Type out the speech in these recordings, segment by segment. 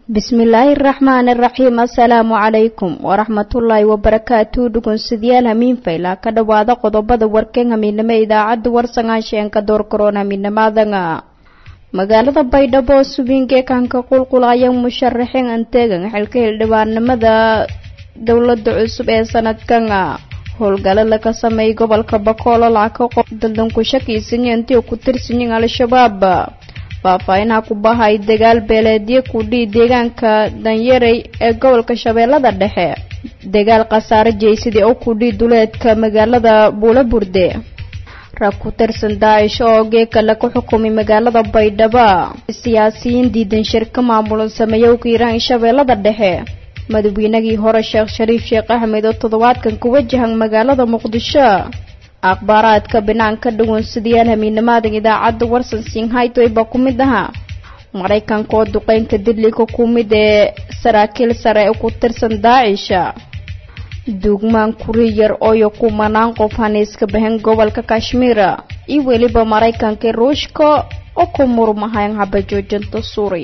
bismillaahi araxmaani araxiim assalaamu calaykum waraxmatullaahi wabarakaatu dhugunsidyaal hamiinfayla ka dhowaada qodobada warkeen hamiinimo idaacadda warsangaansheeenka doorkaroon hamiinamaadanga magaalada baydhabo subiinke kanka qulqulaya musharaxiin anteegan xilka hildhibaanimada dowlada cusub ee sanadkan howlgalo laga sameeyay gobolka bakoolo lacag ka qof daldan ku shakiisanyo intii ku tirsanyiin al-shabaab faahfaahinha ku bahay dagaal beeleedyo kudhii deegaanka danyarey ee gobolka shabeellada dhexe dagaal khasaare jeysadii oo kudhii duleedka magaalada buulaburde rag ku tirsan daacish oo geeka laga xukumay magaalada baydhabo siyaasiyiin diidan shirka maamulan sameeyowka hiiraan shabeellada dhexe madaxweynagii hore sheekh shariif sheekh axmed oo toddobaadkan ku wajahan magaalada muqdisho akhbaaraadka banaanka dhawansidayaal hamiinamaadan idaacadda warsan singhaytoyba ku mid ahaa maraykanka oo duqeynka dilliga ku mid ee saraakiil sare ee ku tirsan daacisha duugmaan kuri yar ooyo kumanaan qof haniiska bahan gobolka kashmiira iyo weliba maraykanka ruushka oo ku murmahayn habajoojinta suuri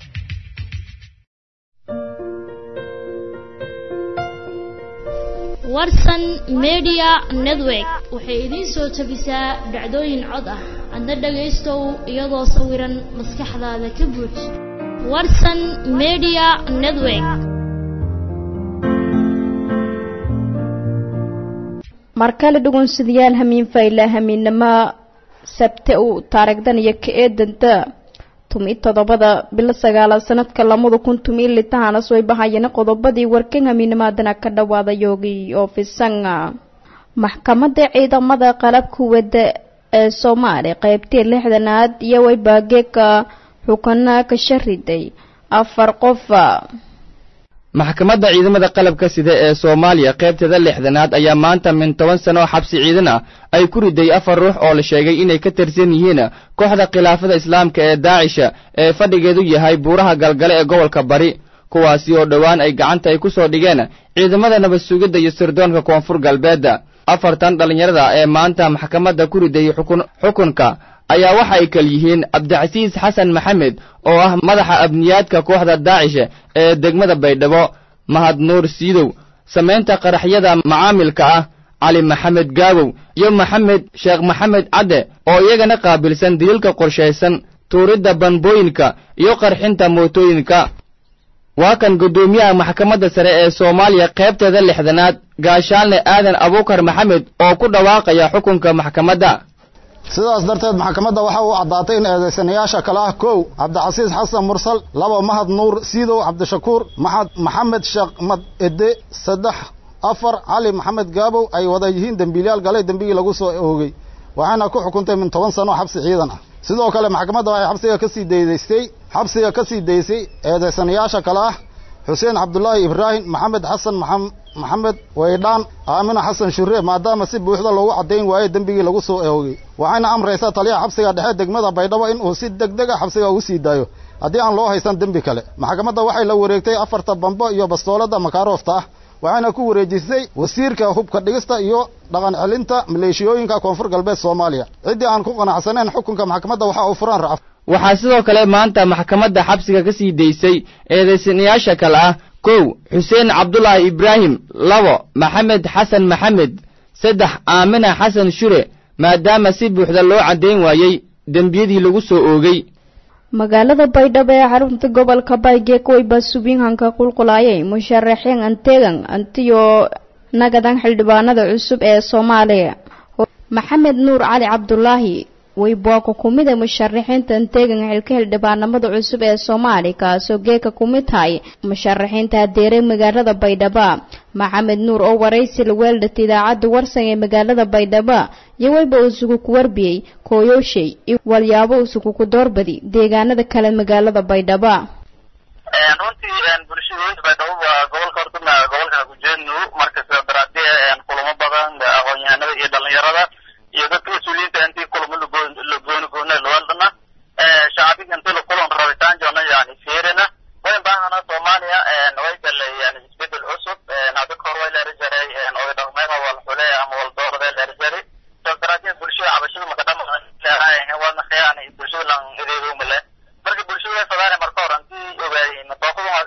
warsan media network waxay idiin soo tabisaa dhacdooyin cod ah adna dhagaystow iyadoo sawiran maskaxdaada ka buuj warsan media network markale dhugunsidayaal hamiin fayla hamiinnimo sabte uu taarigdan iyo ka eedanta tumi toddobada bilo sagaalaad sanadka lamada kun tumi litahaana soo bahayana qodobadii warkan hamiinimaadana ka dhawaada yoogi oofisanga maxkamadda ciidamada qalabka wada ee soomaaliya qeybtii lixdanaad iyo waybaageeka xukana ka shariday afar qofa maxkamadda ciidamada qalabka sida ee soomaaliya qaybteeda lixdanaad ayaa maanta min toban sano oo xabsi ciidan ah ay ku riday afar ruux oo la sheegay inay ka tirsan yihiin kooxda khilaafada islaamka ee daacisha ee fadhigeedu yahay buuraha galgale ee gobolka bari kuwaasi oo dhowaan ay gacanta ay ku soo dhigeen ciidamada nabad sugidda iyo sirdoonka koonfur galbeedda afartan dhallinyarada ee maanta maxkamadda ku riday xukunka ayaa waxa ay kal yihiin cabdicasiis xasan maxamed oo ah madaxa abniyaadka kooxda daacisha ee degmada baydhabo mahad nuur siidow samaynta qaraxyada macaamilka ah cali maxamed gaabow iyo maxamed sheekh maxamed cadde oo iyagana qaabilsan daliilka qorshaysan tuuridda banbooyinka iyo qarxinta mootooyinka waa kan guddoomiyaha maxkamadda sare ee soomaaliya qaybteeda lixdanaad gaashaalne aadan abuukar maxamed oo ku dhawaaqaya xukunka maxkamadda sidaas darteed maxkamadda waxa uu caddaatay in eedaysanayaasha kale ah kow cabdicasiis xasan mursal laba mahad nuur siidow cabdishakuur maxamed sheekh mad ede saddex afar cali maxamed gaabow ay wada yihiin dembiilyaal galay dembigii lagu soo oogay waxayna ku xukuntay min toban sano xabsi ciidan ah sidoo kale maxkamadda waxay xabsiga ka sii daydaystay xabsiga ka sii daysay eedaysanayaasha kale ah xuseen cabdulaahi ibraahim maxamed xasan maxamed waydhaan aamina xasan shure maadaama si buuxda loogu caddayn waayo dembigii lagu soo oogay waxayna amraysaa taliyaha xabsiga dhexe degmada baydhabo in uu si deg deg a xabsiga ugu sii daayo haddii aan loo haysan dembi kale maxkamadda waxay la wareegtay afarta bambo iyo bastoolada makaaroofta ah waxayna ku wareejisay wasiirka hubka dhigista iyo dhaqan celinta maleeshiyooyinka koonfur galbeed soomaaliya ciddii aan ku qanacsanayn xukunka maxkamadda waxa uu furaan racf waxaa sidoo kale maanta maxkamadda xabsiga ka sii daysay eedaysanayaasha kale ah kow xuseen cabdulaahi ibraahim labo maxamed xasan maxamed saddex aamina xasan shure maadaama si buuxda loo caddayn waayey dembiyadii lagu soo oogay magaalada baydhabo ee xarunta gobolka baygeek wayba subiinhanka qulqulaayay musharaxiin anteegan antiyo nagadan xildhibaanada cusub ee soomaaliya maxamed nuur cali cabdulaahi wayboaka kumid ee musharaxiinta anteegan xilka xildhibaanimada cusub ee soomaaliya kaasoo geeka kumid tahay musharaxiinta hadeere magaalada baydhabo maxamed nuur oo waraysi la weeldhata idaacadda warsan ee magaalada baydhabo iyo wayba usugu ku warbiyey kooyooshay iyo walyaabo usugu ku doorbadi deegaanada kale magaalada baydhabo runtii bulshadooyinka baydhabo waa gobolka hortuna gobolka hakujeednu markasta daraadee kulamo badan aqoon-yahanada iyo dhalinyarada iyo dadka mas-uuliyiinta intii kulamo lagooni goona lawadana shacbiga intii lakulan rabitaan joona yani fiirina wayn baahana soomaaliya way galay yani isbedel cusub hadda kahor way leeri jaray oday dhaqmeedha wal xule ama wal doorade leeri jaray soo daraadee bulshada cabashada makadhama wadna khiyaan bulshada lan ideedo male marka bulshada way fadaane marka hore intii ogaayeen tooqadu waa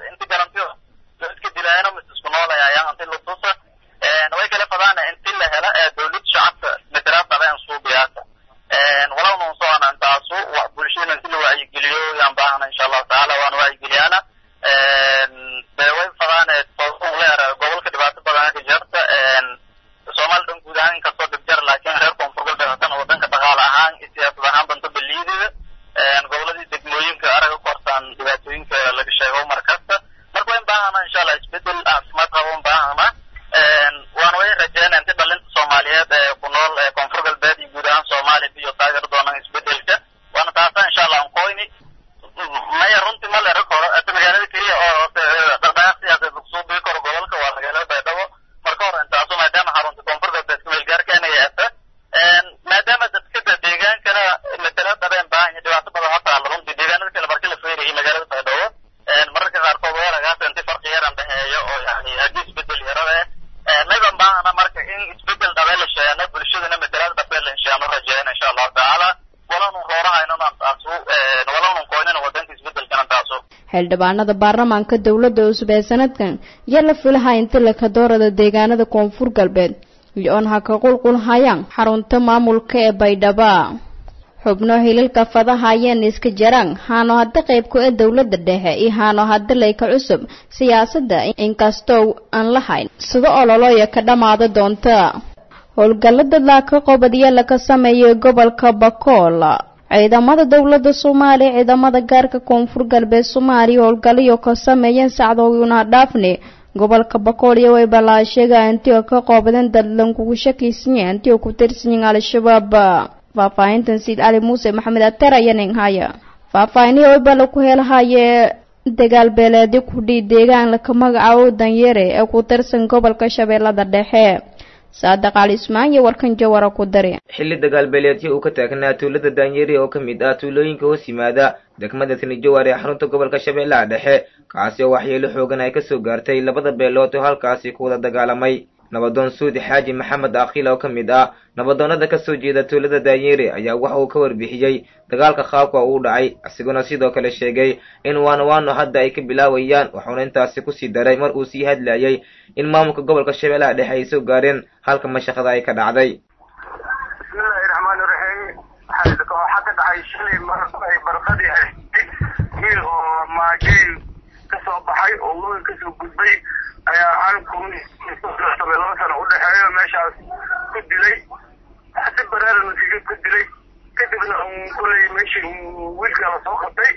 xildhibaanada baarlamaanka dowladda cusub ee sanadkan iyo la filaha inta lakadoorada deegaanada koonfur galbeed iyo-oon ha ka qulqulhayaan xarunta maamulka ee baydhaba xubno hilalka fadaha ayeen iska jaraan haano hadda qaybku ee dowladda dhexe iyo haano hadda layka cusub siyaasadda inkastoo aan lahayn sida ololooya ka dhammaada doonta howlgallada laaka qobadiya laga sameeyay gobolka bakool ciidamada dowladda soomaaliya ciidamada gaarka koonfur galbeed soomaaliya howlgalayo ka sameeyeen sacdoona dhaafne gobolka bakool iyo wayba laa sheega intii ka qoobadeen dadlan kugu shakiysanya intii ku tirsanyiin al-shabaab faahfaahintan siid cali muuse maxamed ater ayanin haya faahfaahinihii wayba laku helahaye dagaal beeleedi kudhii deegaan laka magacaabo danyere ee ku tirsan gobolka shabeellada dhexe saadaq cali ismaan iyo warkan jawara ku dari xilli dagaalbeeleedyo uu ka taagnaa tuulada daanyeri oo ka mid ah tuulooyinka hoos yimaada degmada tinijowaar ee xarunta gobolka shabeellaha dhexe kaasi oo waxyeelo xoogan ay kasoo gaartay labada beelood oo halkaasi ku wada dagaalamay nabadoon suudi xaaji maxamed akhiil oo ka mid ah nabadoonnada kasoo jeeda tuulada daanyeri ayaa waxa uu ka warbixiyey dagaalka qaabka uu dhacay isiguna sidoo kale sheegay in waano waano hadda ay ka bilaawayaan wuxuuna intaasi kusii daray mar uu sii hadlayay in maamulka gobolka shabeellaha dhexe ay soo gaareen halka mashaqada ay ka dhacday bismillahi raxmaani raxiim waxaa ka dhacay shalay mar ay barqadii haystay wiil oo maajey kasoo baxay oo weyn kasoo gudbay ayaa halkun laba sano udhexeeyo meeshaas ku dilay si baraarana kaga ku dilay kadibna kulay meeshii wiilka la soo qabtay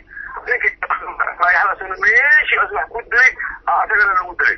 ninkii meeshiias wax ku dilay asagana lagu dilay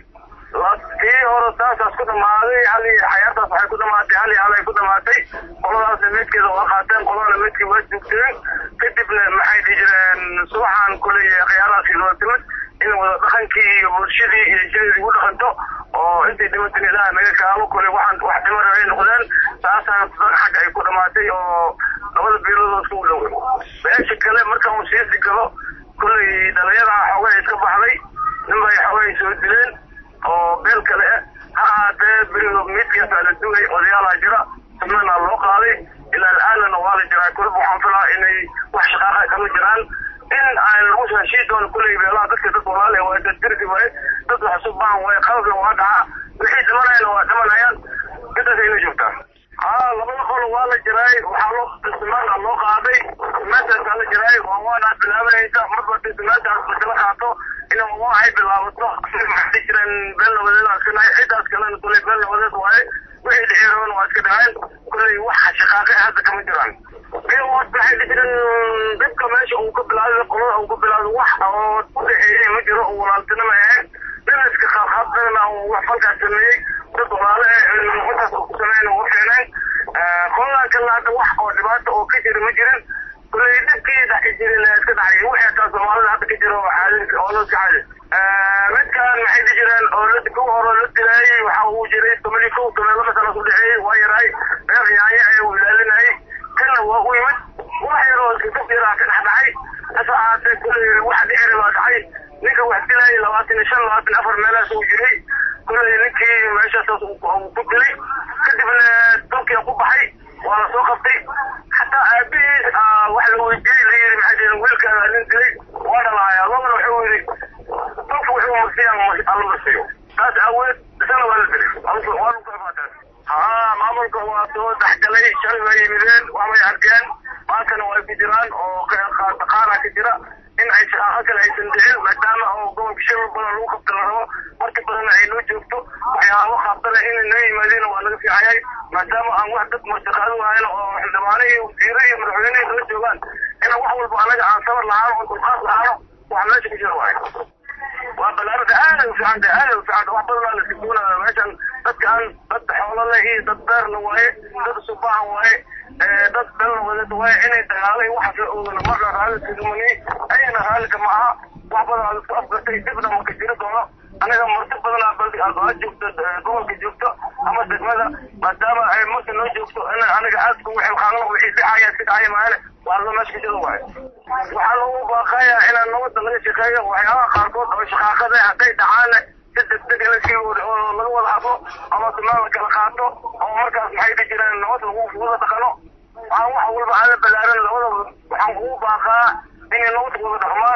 kii hore saasaas ku dhamaaday hal xayaataas waxay ku dhamaatay hal hal ay ku dhamaatay qoladaasna meedkeeda waa qaateen qoladana meedkii waa joogteen kadibna maxay dhihi jireen subaxaan kulay khiyaaraadkii loo timid in wada dhaqankii iyo bulshadii iyo jireedii ugu dhaqanto oo intay dhimatin ilaah naga kaalo kulay waxaan wax dhimar ay noqdeen saasaan xagga ay ku dhamaatay oo labada biilood isku dhow meesha kale markaan uu sii sigalo kulay dhalinyada xoogay iska baxday ninbay xoogay soo dileen oo beel kale ah ha ahaatee berigo midkaasaa la dugay odayaalaa jira subnana loo qaaday ilaa al'aanana waa la jiraa kulib waxaan filaa inay wax shaqaaqa kama jiraan in aan lagu heshii doono kuley beelaha dadka dad walaale waa dad dirsi waaye dad wax isu baahan waaye qalabna waa dhaca wixii dhimanayana waa dhimanayaan midaas ayna joogtaa haa labada qolo waa la jiraay waxaa loo simaana loo qaaday simaantaasaa la jiraay waa waana bilaabanaysa marba hadii simaantaas lakala qaato in waa ay bilaabato maxay jireen beel nabadeed nahay cidaas kalena kuley beel nabadeed waaye wixii dhexeeroon waa iska dhaceen kuley wax shaqaaqe hadda kama jiraan waxay jireen dhibka meesha uu ka bilaabay qolada uu ka bilaabay wax oo u dhexeeyay ma jiro oo walaaltinimo ahayn dhinaska qaabqaabtana oo wax falkaas sameeyey dad walaale eh intaas ku sameeyeen ugu fiicneen qoladan kalena hadda wax oo dhibaata oo ka jira ma jirin kuley dhibkii dhaxi jirin iska dhacay wixii taa soomaalida hadda ka jira oo caadi oo la caadi midkan maxay dhihi jireen oo la ku hore la dilayay waxa uu jiray toban iyo kow toban laba sano ku dhexeeyey waa yaraay reer yaanye ee uu ilaalinayay kana waa u yimid wax yaroo iskakafyaraa ka dhex dhacay hase ahaatee kuley wax dhiciri baa dhacay ninka wax dilayay labaatan iyo shan labaatan afar meelahaas uu jiray kuley ninkii meeshaas ku dilay kadibna dalkiia ku baxay waa la soo qabtay xataa aabihiis wax la weydiiyey la yidhi maxaa jirin wiilkaada nin dilay waa dhalaaya labana wuxuu yidhi dalka wuxuu marsiyaa alla marsiyo taas aaweed isna waa la dilay waa lagu kala faataas haa maamulka waa soo dhexgalay shalay waa yimideen waabay arkeen maantana waa ku jiraan oo qaara ka jira in ay shaqaaqo kale aysan dhicin maadaama oo gobolka shirul badan lagu qabta la rabo marka badanna ay noo joogto waxyaabo qaabtana inay noo yimaadeen waa laga fiicayahay maadaama aan wax dad marshaqaado wahayn oo xildhibaano iyo wasiiro iyo madaxweyne kala joogaan inaan wax walba anaga aan sabar lahaano oo dulqaad lahaano wax meesha ku jira waaye waa balaarada aaday u fiicanta aaday u fiicanta wax badan la sikuunaya meeshan dadka aan dad xoolo leh iyo dad beer la waaye dad subaahan waaye dad bel wadad waaye inay dagaalay waxaas la oogana marna raalli kagumani ayana raallika ma aha wax badan aad isku afgartay dibna maka jiri doono anaga marti badanaa baldi aad joogto gobolka joogto ama degmada maadaama ay marka noo joogto in anaga aad kugu xilqaano wixii dhacaya iska dhacaya maahane waa la meesha kajada waaye waxaa loogu baaqayaa inaan nabadda laga shaqeeyo waxyaabaha qaarkood oo shaqaaqada hadday dhacaana si degdeg in laskii oo laga wada hadlo ama simaan la kala qaato oo markaas maxay ka jiraan nabad lagu wada dhaqano waxaan wax walba aan la balaaran labada waxaan ugu baaqaa inay nabad wada dhaqmaan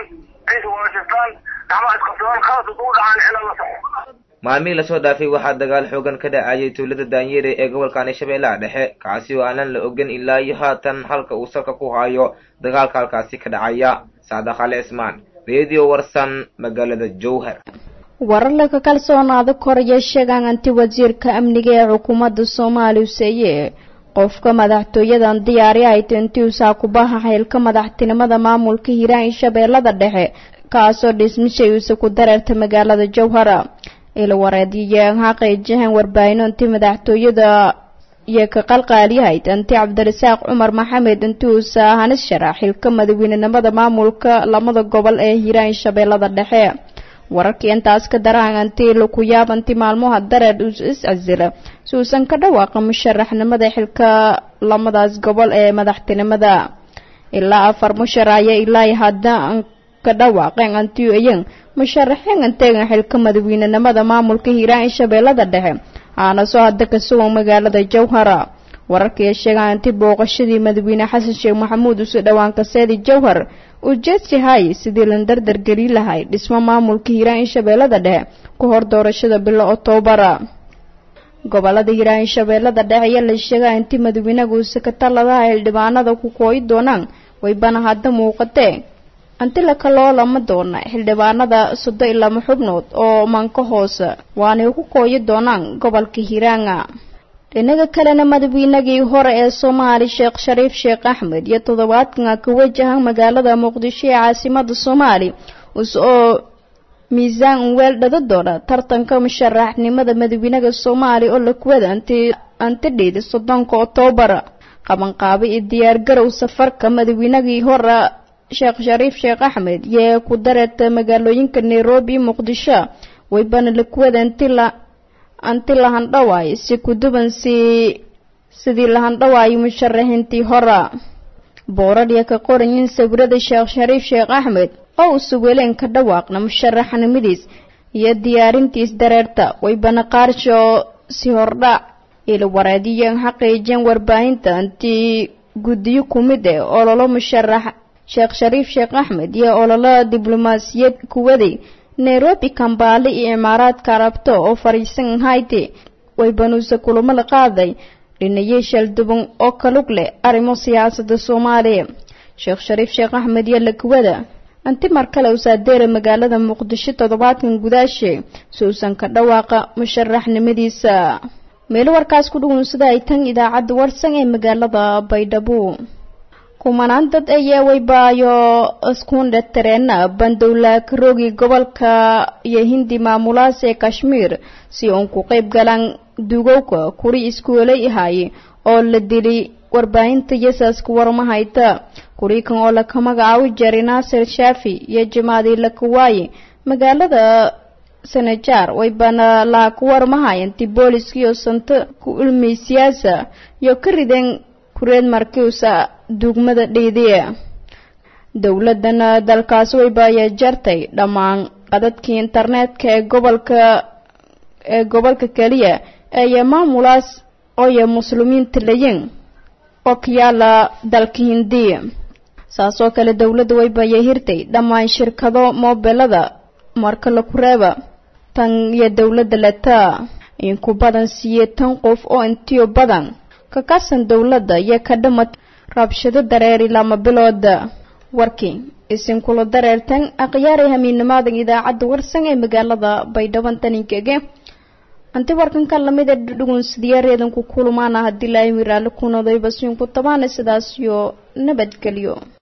aysa wada shiftaan gacmaha isqabsadaan khalad ugu dhacaan ila la soco maalmihii lasoo dhaafay waxaa dagaal xoogan ka dhacayay tuulada daanyere ee gobolkani shabeellaha dhexe kaasi oo aanan la ogan ilaa iyo haatan halka uu salka ku hayo dagaalka halkaasi ka dhacaya saada khale ismaan radio warsan magaalada jowhar warar laga kalsoonaada koraya sheegaan anti wasiirka amniga ee xukuumadda soomaaliya useeye qofka madaxtooyadan diyaari hayta intii usaa kubaha xeylka madaxtinimada maamulka hiiraan shabeellada dhexe kaasoo dhismishay uuse ku dareerta magaalada jowhara ila wareediyaen xaqayjahan warbaahin intii madaxtooyada iyo ka qalqaaliyahayd inti cabdirasaaq cumar maxamed intii uusa hanis sharax xilka madaweynenimada maamulka lamada gobol ee hiiraan shabeellada dhexe wararkii intaas ka daraan antii laku yaab anti maalmaha dareer is-casila si uusan ka dhawaaqa musharaxnimada xilka lamadaas gobol ee madaxtinimada ilaa afar mushar ayaa ilaa hadda ka dhawaaqeen antiu iyan musharaxeen anteegan xilka madaweynenimada maamulka hiiraan shabeellada dhexe aana soo hadda ka sugan magaalada jowhara wararkii sheegaan inti booqashadii madaxweyne xasan sheekh maxamuud usu dhowaan kaseedi jowhar ujeedsi hay sidii la dardargeli lahay dhismo maamulka hiiraan shabeellada dhexe ku hor doorashada bilo oktobara gobolada hiiraan shabeellada dhexe ayaa la sheegaa intii madaxweynaga uuse ka taladaha xildhibaanada ku kooyi doonaan waybana hadda muuqatee anti lakaloo lama doona xildhibaanada sodo iyo lama xubnood oo manka hoose waanay ku kooyi doonaan gobolka hiiraanga dhinaga kalena madaxweynagii hore ee soomaali sheekh shariif sheekh axmed iyo toddobaadkan ka wajahan magaalada muqdisho ee caasimada soomaali us oo miisaan unweel dhada doona tartanka musharaxnimada madaxweynaga soomaaliya oo lakuwada anti antidhiidi soddonka oktoobar qabanqaabo iyo diyaargarow safarka madaxweynagii hore sheekh shariif sheekh axmed yee ku dareerta magaalooyinka nairobi iyo muqdisho waybana lakuwada anti la anti lahandhawaay si kuduban si sidii lahandhawaayo musharaxiintii hora boorarya ka qorayin sawirada sheekh shariif sheekh axmed oo uu sugeleen ka dhawaaqna musharaxnimadiis iyo diyaarintiis dareerta waybana qaarsho si hordhac ila wareediyan xaqiijeen warbaahinta intii guddiyo kumid eh ololo musharax sheekh shariif sheekh axmed iyo ololo diblomaasiyad kuwaday nairobi kambaale iyo imaaraadka arabto oo fariisan hayti waybanuuse kulamo la qaaday dhinayay shalduban oo kalug leh arrimo siyaasadda soomaaliya sheekh shariif sheekh axmed iyo lakuwada anti mar kale usaadeera magaalada muqdisho toddobaadkan gudaashe si uusan ka dhawaaqa musharaxnimadiisa meelo warkaas ku dhugunsada ay tan idaacadda warsan ee magaalada baydhabo kumanaan dad ayaa waybaayo iskuundhe tareena bandowla karoogi gobolka iyo hindi maamulaas ee kashmiir si uun ku qayb galaan dugowka kuri iskuolay ahaay oo la dili warbaahinta yasaaska warmahayta kurikan oo laka magacaabi jaray naasir shaafi iyo jamaadi lakawaaye magaalada sanajaar waybana laa ku warmahayanti booliskiyo santo ku ulmay siyaasa iyo ka rideen kureed markiusa duugmada dhiidiya dowladana dalkaasi waybaaya jartay dhammaan qadadkii internetka ee gobolka ee gobolka keliya eeyo maamulaas ooyo muslimiinta layin oo ka yaala dalka hindiya saasoo kale dowladda waybaaya hirtay dhammaan shirkado moobelada marka laku reeba tan iyo dowladda letaa in ku badan siiye tan qof oo intiyo badan ka kasan dowladda iyo ka dhamad rabshado dareeri lama bilooda warkii isinkula dareertan akhyaarey hamiinimaadan idaacadda warsan ee magaalada baydhaban taninkege anti warkanka lamid ee dhugunsidiyareedan ku kulumaana haddii laayimi raalli kunadayba siinku tabaana sidaas iyo nabadgelyo